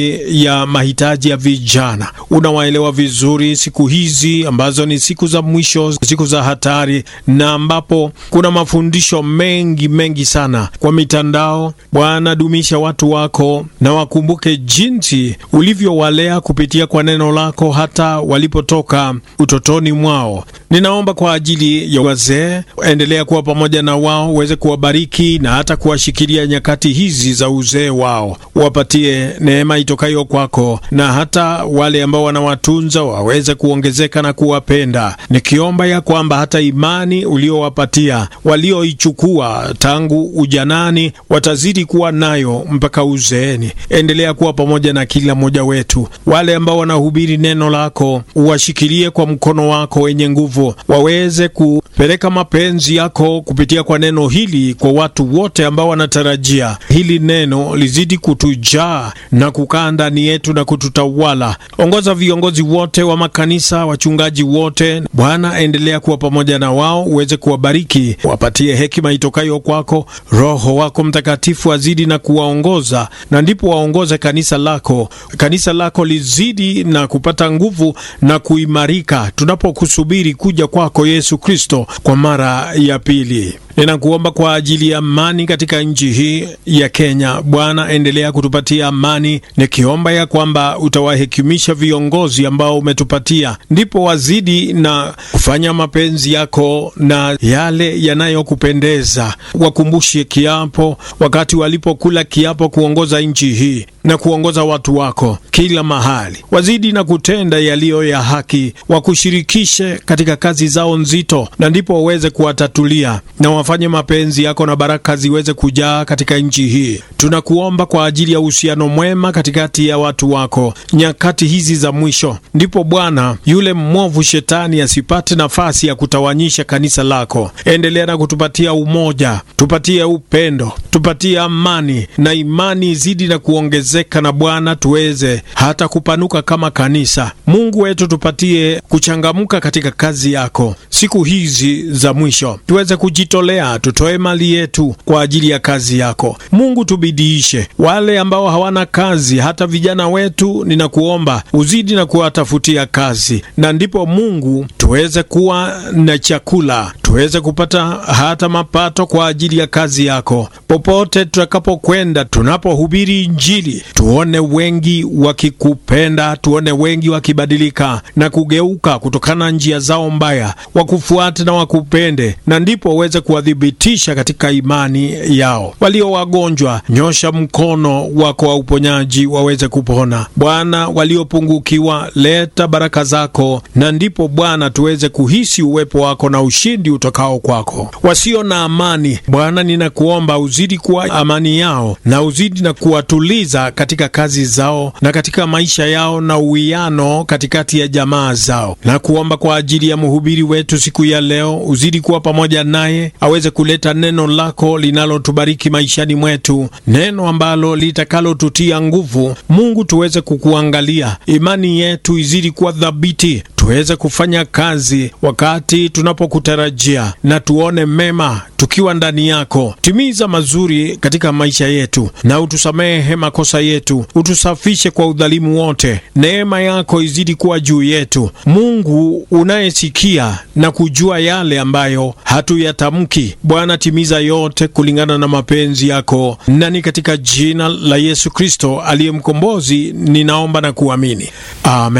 ya mahitaji ya vijana. Unawaelewa vizuri siku hizi ambazo ni siku za mwisho, siku za hatari, na ambapo kuna mafundisho mengi mengi sana kwa mitandao. Bwana, dumisha watu wako na wakumbuke jinsi ulivyowalea kupitia kwa neno lako hata walipotoka utotoni mwao. Ninaomba kwa ajili ya wazee, endelea kuwa pamoja na wao, uweze kuwabariki na hata kuwashikilia nyakati hizi za uzee wao, wapatie neema itokayo kwako, na hata wale ambao wanawatunza waweze kuongezeka na kuwapenda, nikiomba ya kwamba hata imani uliowapatia walioichukua tangu ujanani watazidi kuwa nayo mpaka uzeeni. Endelea kuwa pamoja na kila mmoja wetu, wale ambao wanahubiri neno lako uwashikilie kwa mkono wako wenye nguvu, waweze kupeleka mapenzi yako kupitia kwa neno hili kwa watu wote ambao wanatarajia hili neno lizidi kutujaa na kukaa ndani yetu na kututawala. Ongoza viongozi wote wa makanisa, wachungaji wote, Bwana, endelea kuwa pamoja na wao, uweze kuwabariki, wapatie hekima itokayo kwako. Roho wako Mtakatifu azidi na kuwaongoza, na ndipo waongoze kanisa lako, kanisa lako lizidi na kupata nguvu na kuimarika tunapokusubiri kuja kwako Yesu Kristo kwa mara ya pili. Ninakuomba kwa ajili ya amani katika nchi hii ya Kenya. Bwana, endelea kutupatia amani, nikiomba ya kwamba utawahekimisha viongozi ambao umetupatia, ndipo wazidi na kufanya mapenzi yako na yale yanayokupendeza. Wakumbushe kiapo, wakati walipokula kiapo kuongoza nchi hii na kuongoza watu wako kila mahali, wazidi na kutenda yaliyo ya haki, wakushirikishe katika kazi zao nzito, na ndipo waweze kuwatatulia na wafanye mapenzi yako na baraka ziweze kujaa katika nchi hii. Tunakuomba kwa ajili ya uhusiano mwema katikati ya watu wako nyakati hizi za mwisho, ndipo Bwana yule mwovu shetani asipate nafasi ya kutawanyisha kanisa lako. Endelea na kutupatia umoja, tupatie upendo, tupatie amani na imani izidi na kuongezeka, na Bwana tuweze hata kupanuka kama kanisa. Mungu wetu, tupatie kuchangamka katika kazi yako siku hizi za mwisho, tuweze kujitolea, tutoe mali yetu kwa ajili ya kazi yako. Mungu, tubidiishe wale ambao hawana kazi, hata vijana wetu, ninakuomba uzidi na kuwatafutia kazi, na ndipo Mungu tuweze kuwa na chakula, tuweze kupata hata mapato kwa ajili ya kazi yako. Popote tutakapokwenda, tunapohubiri Injili, tuone wengi wakikupenda, tuone wengi wakibadilika na kugeuka kutokana na njia zao mbaya, wakufuate na wakupende, na ndipo waweze kuwadhibitisha katika imani yao. Walio wagonjwa, nyosha mkono wako wa uponyaji waweze kupona. Bwana, waliopungukiwa, leta baraka zako, na ndipo Bwana tuweze kuhisi uwepo wako na ushindi utokao kwako. Wasio na amani, Bwana, ninakuomba uzidi kuwa amani yao na uzidi na kuwatuliza katika kazi zao na katika maisha yao na uwiano katikati ya jamaa zao. Na kuomba kwa ajili ya mhubiri wetu siku ya leo, uzidi kuwa pamoja naye, aweze kuleta neno lako linalotubariki maishani mwetu, neno ambalo litakalotutia nguvu. Mungu, tuweze kukuangalia, imani yetu izidi kuwa thabiti tuweze kufanya kazi wakati tunapokutarajia, na tuone mema tukiwa ndani yako. Timiza mazuri katika maisha yetu, na utusamehe makosa yetu, utusafishe kwa udhalimu wote. Neema yako izidi kuwa juu yetu, Mungu unayesikia na kujua yale ambayo hatuyatamki. Bwana, timiza yote kulingana na mapenzi yako, nani katika jina la Yesu Kristo aliye mkombozi, ninaomba na kuamini, amen.